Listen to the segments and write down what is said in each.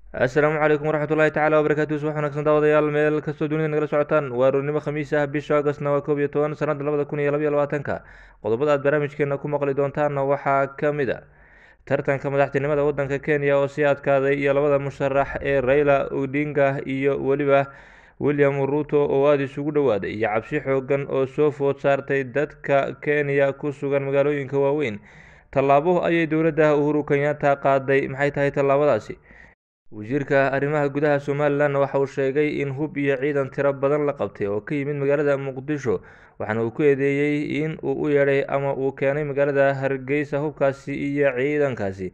assalaamu calaykum waraxmat ullahi tacala wabarakatu subax wanaagsan daawadayaal meel kastoo dunida nagala socotaan waa roornimo khamiis ah bisha augostna waa koob iyo toban sanada labada kun iyo labaiyo labaatanka qodobada aad barnaamijkeena ku maqli doontaanna waxaa ka mid a tartanka madaxtinimada wadanka kenya oo sii adkaaday iyo labada musharax ee raila odinga iyo weliba william ruto oo aada isugu dhowaaday iyo cabsi xoogan oo soo food saartay dadka kenya ku sugan magaalooyinka waaweyn tallaabo ayay dowladda uhuru kenyatta qaaday maxay tahay tallaabadaasi wasiirka arrimaha gudaha somalilan waxa uu sheegay in hub iyo ciidan tiro badan la qabtay oo ka yimid magaalada muqdisho waxaana uu ku eedeeyey in uu u yeedhay ama uu keenay magaalada hargeysa hubkaasi iyo ciidankaasi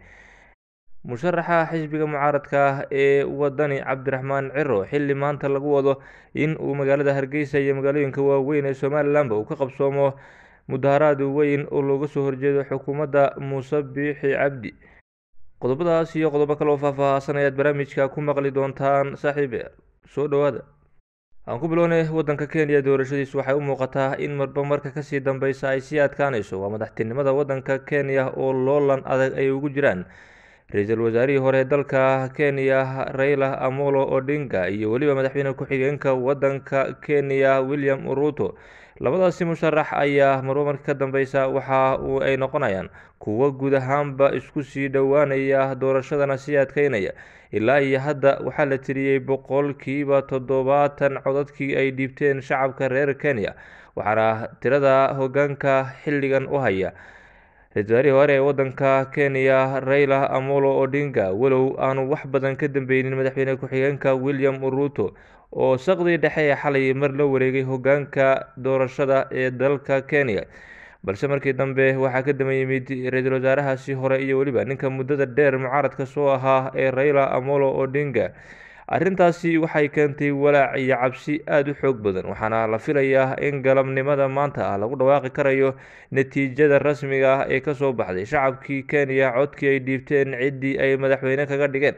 musharaxa xisbiga mucaaradka ah ee wadani cabdiraxmaan ciro xilli maanta lagu wado in uu magaalada hargeysa iyo magaalooyinka waaweyn ee somalilanba uu ka qabsoomo mudaharaad weyn oo looga soo horjeedo xukuumadda muuse biixi cabdi qodobadaas iyo qodobo kale oo faahfaahsan ayaad barnaamijka ku maqli doontaan saaxiibe soo dhowaada aan ku bilownay wadanka kenya doorashadiisu waxay u muuqataa in marba marka kasii dambeysa ay sii adkaaneyso waa madaxtinimada wadanka kenya oo loolan adag ay ugu jiraan ra-iisul wasaarihii hore dalka kenya raila amolo odinga iyo weliba madaxweyne ku-xigeenka wadanka kenya william ruto labadaasi musharax ayaa marba marka ka dambeysa waxa uu ay noqonayaan kuwo guud ahaanba isku sii dhowaanaya doorashadana sii adkeynaya ilaa iyo hadda waxaa la tiriyey boqolkiiba toddobaatan codadkii ay dhiibteen shacabka reer kenya waxaana tirada hogaanka xilligan u haya ra-isul wasaarihii hore ee wadanka kenya raila amolo odinga walow aanu wax badan ka dambeynin madaxweyne ku-xigeenka william ruto oo saqdii dhexe ee xalay mar la wareegay hogaanka doorashada ee dalka kenya balse markii dambe waxaa ka daba yimid ra-iisul wasaarahaasi hore iyo weliba ninka muddada dheer mucaaradka soo ahaa ee raila amolo odinga arrintaasi waxay keentay walaac iyo cabsi aada u xoog badan waxaana la filayaa in galabnimada maanta ah lagu dhawaaqi karayo natiijada rasmiga ah ee kasoo baxday shacabkii kenya codkii ay dhiibteen ciddii ay madaxweyne kaga dhigeen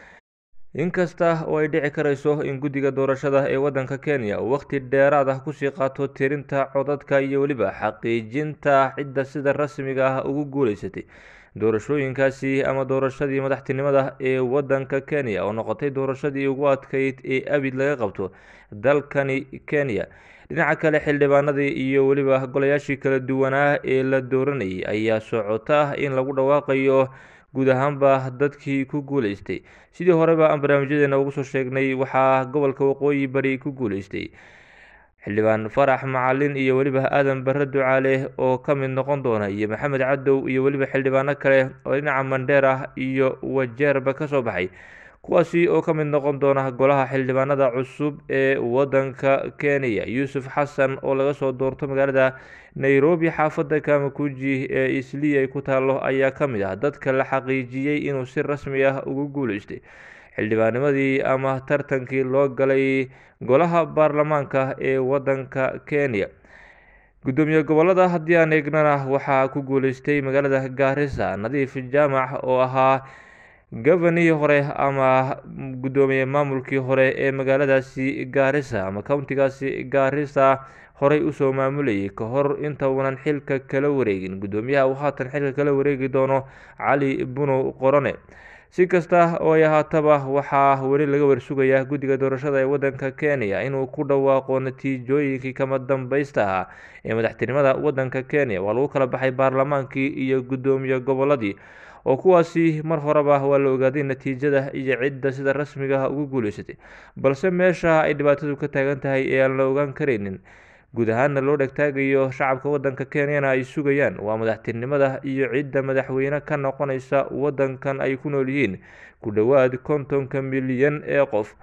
inkasta oo ay dhici karayso in guddiga doorashada ee wadanka kenya uu waqti dheeraad ah kusii qaato tirinta codadka iyo weliba xaqiijinta cidda sida rasmiga ah ugu guuleysatay doorashooyinkaasi ama doorashadii madaxtinimada ee wadanka kenya oo noqotay doorashadii ugu adkeyd ee abid laga qabto dalkani kenya dhinaca kale xildhibaanadii iyo weliba golayaashii kala duwanaa ee la dooranayay ayaa socota in lagu dhawaaqayo guud ahaanba dadkii ku guuleystay sidii horeba aan barnaamijyadeena ugu soo sheegnay waxaa gobolka waqooyi bari ku guuleystay xildhibaan farax macalin iyo weliba aadan bare ducaale oo ka mid noqon doona iyo maxamed cadow iyo weliba xildhibaano kale oo dhinaca mandheer ah iyo wajeerba kasoo baxay kuwaasi oo ka mid noqon doona golaha xildhibaanada cusub ee wadanka kenya yuusuf xasan oo laga soo doorto magaalada nairobi xaafadda kamakuji ee islii ay ku taalo ayaa ka mid ah dadka la xaqiijiyey inuu si rasmi ah ugu guuleystay xildhibaanimadii ama tartankii loo galay golaha baarlamaanka ee wadanka kenya guddoomiye gobolada haddii aan eegnana waxaa ku guuleystay magaalada gaarisa nadiif jaamac oo ahaa gabanihii hore ama guddoomiye maamulkii hore ee magaaladaasi gaarisa ama countigaasi gaarisa horey usoo maamulayay ka hor inta uunan xilka kala wareegin guddoomiyaha uu haatan xilka kala wareegi doono cali bunow qorone si kasta oo ay ahaataba waxaa weli laga warsugayaa guddiga doorashada ee wadanka kenya inuu ku dhawaaqo natiijooyinkii kama dambeysta ahaa ee madaxtinimada wadanka kenya waa lagu kala baxay baarlamaankii iyo guddoomiye goboladii oo kuwaasi mar horeba waa la ogaaday natiijada iyo cidda sida rasmiga ugu guuleysatay balse meesha ay dhibaatadu ka taagan tahay ee aan la ogaan karaynin guud ahaana loo dhegtaagayo shacabka wadanka kenyana ay sugayaan waa madaxtinimada iyo cidda madaxweyne ka noqonaysa wadankan ay ku nool yihiin ku dhowaad kontonka milyan ee qof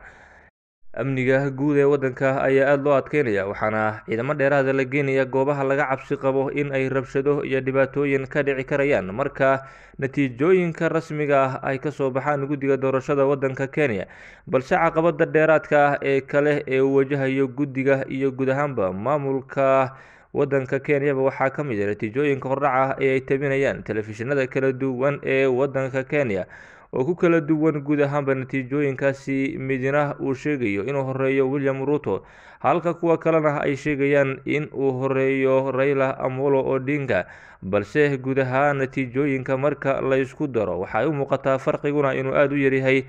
amniga guud ee wadanka ayaa aada loo adkeynaya waxaana ciidamo dheeraada la geenaya goobaha laga cabsi qabo in ay rabshado iyo dhibaatooyin ka dhici karayaan marka natiijooyinka rasmiga ah ay kasoo baxaan guddiga doorashada wadanka kenya balse caqabada dheeraadka ah ee kale ee uu wajahayo guddiga iyo guud ahaanba maamulka wadanka kenyaba waxaa ka mid a natiijooyinka hordhaca ee ay tabinayaan telefishinada kala duwan ee wadanka kenya oo ku kala duwan guud ahaanba natiijooyinkaasi midna uu sheegayo inuu horeeyo william ruto halka kuwa kalena ay sheegayaan in uu horeeyo raila amolo odinga balse guud ahaan natiijooyinka marka la ysku daro waxay u muuqataa farqiguna inuu aada u yaryahay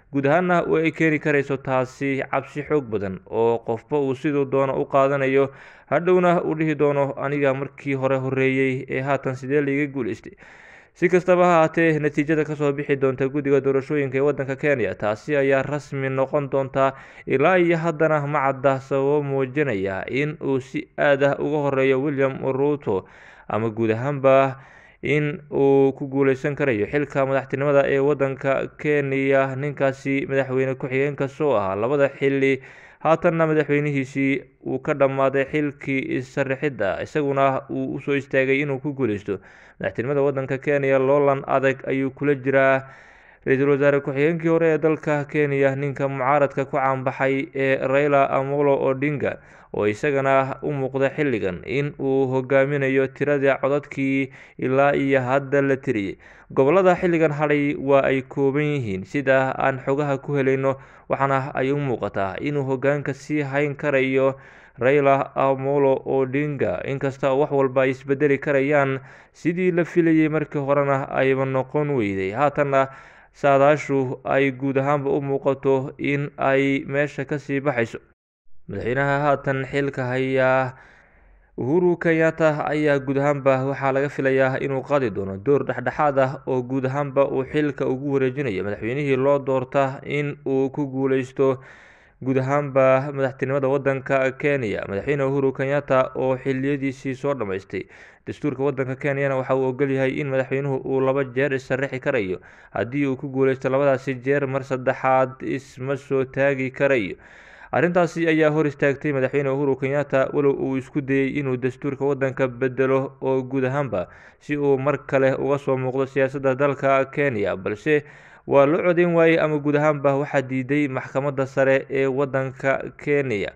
guud ahaanna ay keeni karayso taasi cabsi xoog badan oo qofba uu siduu doono u qaadanayo hadhowna uu dhihi doono aniga markii hore horeeyey ee haatan sidee laiga guuleystay si kastaba ha haatee natiijada kasoo bixi doonta guddiga doorashooyinka ee waddanka kenya taasi ayaa rasmi noqon doontaa ilaa iyo haddana ma cadda sababo muujinaya in uu si aad ah uga horeeyo william ruto ama guud ahaanba in uu ku guuleysan karayo xilka madaxtinimada ee waddanka kenya ninkaasi madaxweyne ku-xigeenka soo ahaa labada xili haatanna madaxweynihiisii uu ka dhammaaday xilkii isarixidda isaguna uu usoo istaagay inuu ku guuleysto madaxtinimada waddanka kenya loolan adag ayuu kula jiraa ra-iisul wasaare ku-xigeenkii hore ee dalka kenya ninka mucaaradka ku caanbaxay ee raila amolo odinga oo isagana u muuqda xilligan in uu hogaaminayo tiradii codadkii ilaa iyo hadda la tiriyey gobolada xilligan hadhay waa ay kooban yihiin sida aan xogaha ku helayno waxaana ay u muuqataa inuu hogaanka sii hayn karayo raila amolo odinga inkasta oo wax walba ay isbedeli karayaan sidii la filayay markii horena ayba noqon weyday haatanna saadaashu ay guud ahaanba u muuqato in ay meesha kasii baxayso madaxweynaha haatan xilka hayaa uhuru kenyatta ayaa guud ahaanba waxaa laga filayaa inuu qaadi doono door dhexdhexaad ah oo guud ahaanba uu xilka ugu wareejinayo madaxweynihii loo doorta in uu ku guuleysto guud ahaanba madaxtinimada waddanka kenya madaxweyne uhuru kenyatta oo xiliyadiisii soo dhammaystay dastuurka waddanka kenyana waxa uu ogolyahay in madaxweynuhu uu laba jeer isarixi karayo haddii uu ku guuleysto labadaasi jeer mar saddexaad isma soo taagi karayo arrintaasi ayaa hor istaagtay madaxweyne uhuru kenyatta walow uu isku dayey inuu dastuurka waddanka bedelo oo guud ahaanba si uu mar kale uga soo muuqdo siyaasadda dalka kenya balse waa loo codeyn waayey ama guud ahaanba waxaa diiday maxkamadda sare ee waddanka kenya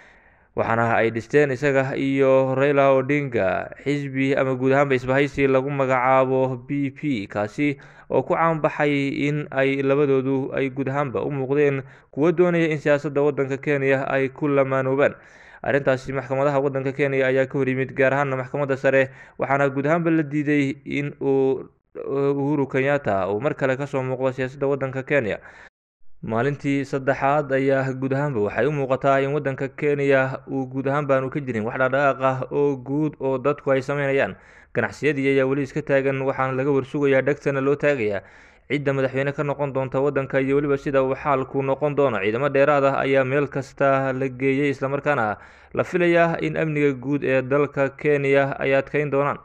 waxaana ay dhisteen isaga iyo raila odinga xisbi ama guud ahaanba isbahaysi lagu magacaabo b p kaasi oo ku caanbaxay in ay labadoodu ay guud ahaanba u muuqdeen kuwo doonaya in siyaasadda waddanka kenya ay ku lamaanoobaan arrintaasi maxkamadaha waddanka kenya ayaa ka hor yimid gaar ahaana maxkamadda sare waxaana guud ahaanba la diiday in uu uhuru kenyatta uu mar kale kasoo muuqdo siyaasadda waddanka kenya maalintii saddexaad ayaa guud ahaanba waxay u muuqataa in waddanka kenya uu guud ahaan baanu ka jirin wax dhaqdhaqaaq ah oo guud oo dadku ay sameynayaan ganacsiyadii ayaa weli iska taagan waxaana laga warsugayaa dhegtana loo taagayaa cidda madaxweyne ka noqon doonta waddanka iyo weliba sida uu xaalku noqon doono ciidamo dheeraad ah ayaa meel kasta la geeyey islamarkaana la filayaa in amniga guud ee dalka kenya ay adkeyn doonaan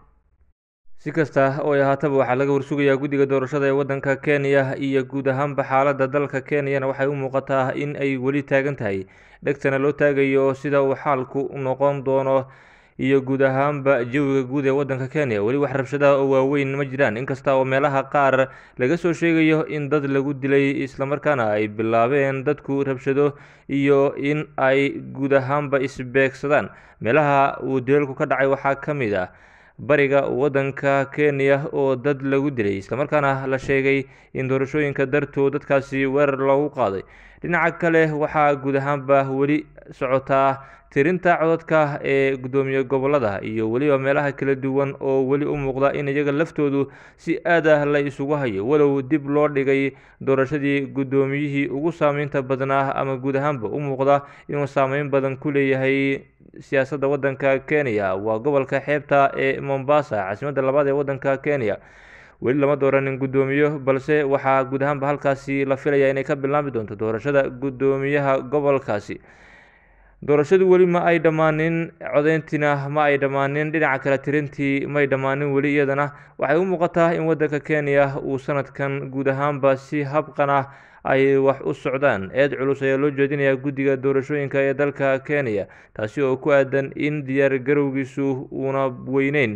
si kasta oo ay ahaataba waxaa laga warsugayaa guddiga doorashada ee waddanka kenya iyo guud ahaanba xaaladda dalka kenyana waxay u muuqataa in ay weli taagan tahay dhegtana loo taagayo sida uu xaalku noqon doono iyo guud ahaanba jawiga guud ee waddanka kenya weli wax rabshadaha oo waaweyn ma jiraan inkasta oo meelaha qaar laga soo sheegayo in dad lagu dilay islamarkaana ay bilaabeen dadku rabshado iyo in ay guud ahaanba isbeegsadaan meelaha uu dilalku ka dhacay waxaa ka mid ah bariga waddanka kenya oo dad lagu dilay islamarkaana la sheegay in doorashooyinka dartood dadkaasi weerar loogu qaaday dhinaca kale waxaa guud ahaanba weli socotaa tirinta codadka ee guddoomiye gobolada iyo weliba meelaha kala duwan oo weli u muuqda in iyaga laftoodu si aad ah la isugu hayo walow dib loo dhigay doorashadii guddoomiyihii ugu saameynta badnaa ama guud ahaanba u muuqda inuu saameyn badan ku leeyahay siyaasadda waddanka kenya waa gobolka xeebta ee mombasa caasimadda labaad ee waddanka kenya weli lama dooranin guddoomiyo balse waxaa guud ahaanba halkaasi la filaya inay ka bilaami doonto doorashada guddoomiyaha gobolkaasi doorashadu weli ma ay dhammaanin codeyntiina ma ay dhammaanin dhinaca kale tirintii may dhammaanin weli iyadana waxay u muuqataa in waddanka kenya uu sanadkan guud ahaanba si habqan ah ay wax u socdaan eed culus ayaa loo jeedinayaa guddiga doorashooyinka ee dalka kenya taasi oo ku aadan in diyaar garowgiisu uuna weyneyn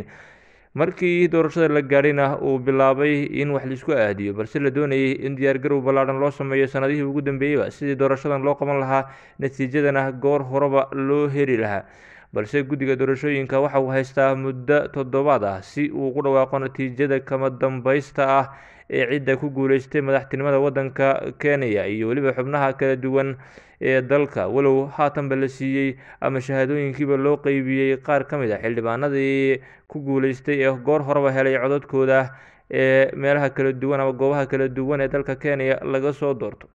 markii doorashada la gaadhayna uu bilaabay in wax laisku aadiyo balse la doonayay in diyaar garow ballaadhan loo sameeyo sanadihii ugu dambeeyeyba sidii doorashadan loo qaban lahaa natiijadana goor horeba loo heli lahaa balse guddiga doorashooyinka waxa uu haystaa muddo toddobaad ah si uu ku dhawaaqo natiijada kama dambaysta ah ee cidda ku guuleystay madaxtinimada waddanka kenya iyo weliba xubnaha kala duwan ee dalka walow haatanba la siiyey ama shahaadooyinkiiba loo qeybiyey qaar ka mid a xildhibaanadii ku guuleystay ee goor horeba helay codadkooda ee meelaha kala duwan ama goobaha kala duwan ee dalka kenya laga soo doorto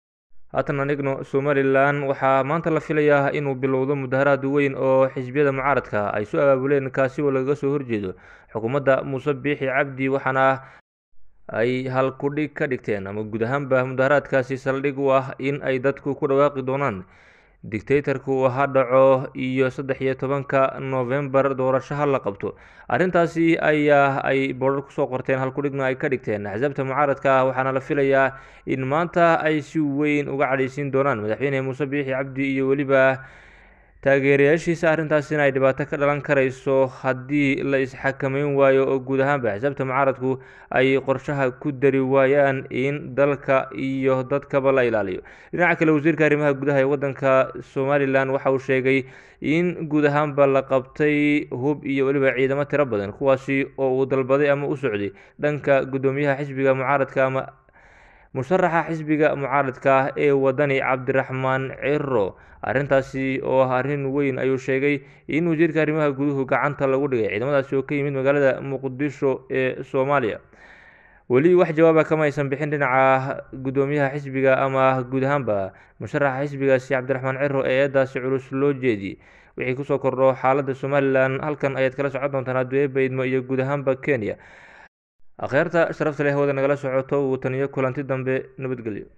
haatan anigno somalilan waxaa maanta la filayaa inuu bilowdo mudaharaad weyn oo xisbiyada mucaaradka ay soo abaabuleen kaasi oo lagaga soo horjeedo xukuumadda muuse biixi cabdi waxaana ay halkudhig ka dhigteen ama guud ahaanba mudaharaadkaasi saldhig u ah in ay dadku ku dhawaaqi doonaan dictatorku ha dhaco iyo saddex iyo tobanka novembar doorasho ha la qabto arrintaasi ayaa ay boodhar kusoo qorteen halkudhigna ay ka dhigteen axsaabta mucaaradka ah waxaana la filayaa in maanta ay si weyn uga cadhaysiin doonaan madaxweyne muuse biixi cabdi iyo weliba taageerayaashiisa arrintaasina ay dhibaato ka dhalan karayso haddii la isxakameyn waayo oo guud ahaanba axsaabta mucaaradku ay qorshaha ku dari waayaan in dalka iyo dadkaba la ilaaliyo dhinaca kale wasiirka arrimaha gudaha ee wadanka somalilan waxa uu sheegay in guud ahaanba la qabtay hub iyo weliba ciidamo tiro badan kuwaasi oo uu dalbaday ama u socday dhanka guddoomiyaha xisbiga mucaaradka ama musharaxa xisbiga mucaaradka ah ee wadani cabdiraxmaan ciro arrintaasi oo ah arrin weyn ayuu sheegay in wasiirka arrimaha guduhu gacanta lagu dhigay ciidamadaasi oo ka yimid magaalada muqdisho ee soomaaliya weli wax jawaaba kama aysan bixin dhinaca guddoomiyaha xisbiga ama guud ahaanba musharaxa xisbigaasi cabdiraxmaan ciro ee eedaasi culus loo jeediyey wixii kusoo kordho xaaladda somalilan halkan ayaad kala socon doontaan adduunye baydmo iyo guud ahaanba kenya akhyaarta sharafta leh hawada nagala socoto wuu taniyo kulanti dambe nabadgelyo